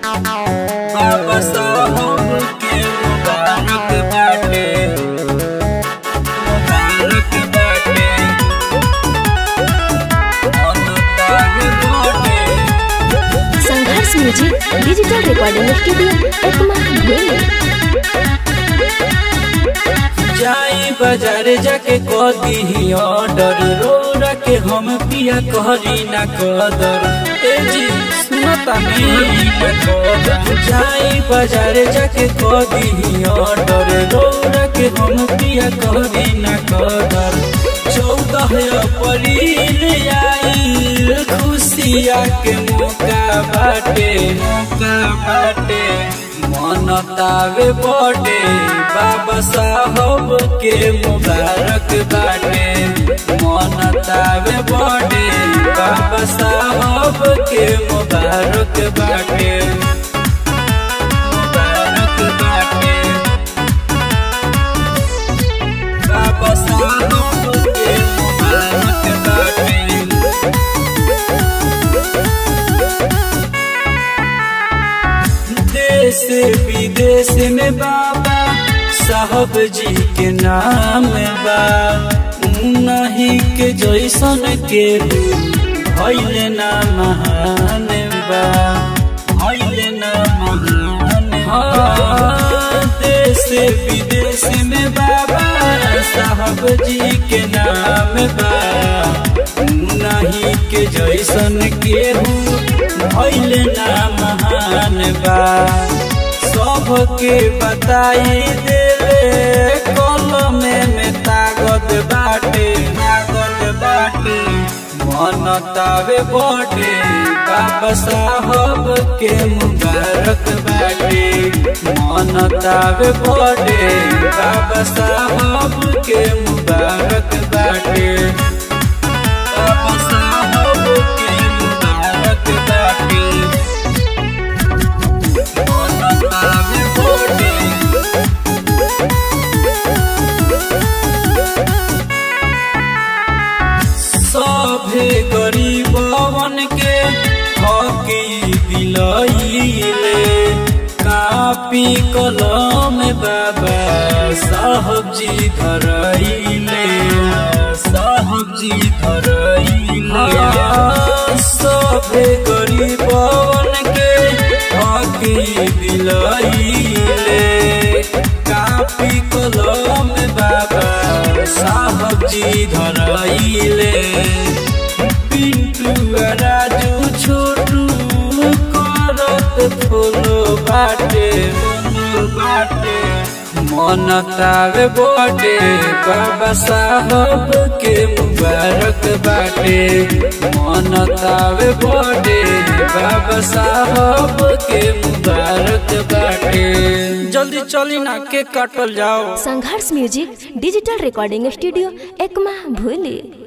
बाबा साहब के मुबारक बाटे मुबारक बाटे अनुताग बाटे Sangharsh music digital recording studio Ekma भूली जाई बाजार जाके कह दी ऑर्डर रोरा के हम पिया कहरी ना कदर ए जी सुनता नहीं ना कदर जाई बाजार जाके कह दी ऑर्डर रोरा के हम पिया कहरी ना कदर चौदह अप्रैल आई खुशिया के मौका बाटे मौका बाटे मनतावे बड़े बाबा साहब के मुबारक बाटे मनतावे बड़े बाबा साहब के मुबारक बाटे मुबारक बाटे बाबा साहब के मुबारक बाटे देश विदेश में बाबा साहब जी के नाम बा नहीं के जैसन के भैले ना महान बा भैले ना महान हाँ, देश विदेश में बाबा साहब जी के नाम बा नहीं के जैसन केहू भैले ना महान बा सबके बताई देवे कलम में ताकत बाटे ताकत बाटे मनतावे बटे बाबा साहब के मुबारक बाटे मनतावे बटे बाबा साहब के मुबारक बाटे बाबा साहब के मुबारक बाटे मनतावे बटे सभे गरीबवन के हकी दिलैले कापी कलम बाबा साहब जी धरैले साहब जी धरैले सभे गरीबवन के हकी दिलैले कापी कलम बाबा साहब जी धरैले पिंटू आ राजू छोटू करत फूलो बाटे फूलो बाटे मनतावे बटे बाबा साहब के मुबारक बाटे मनतावे बटे बाबा साहब के मुबारक बाटे जल्दी चली ना केक काटल जाओ Sangharsh music digital recording studio Ekma भूली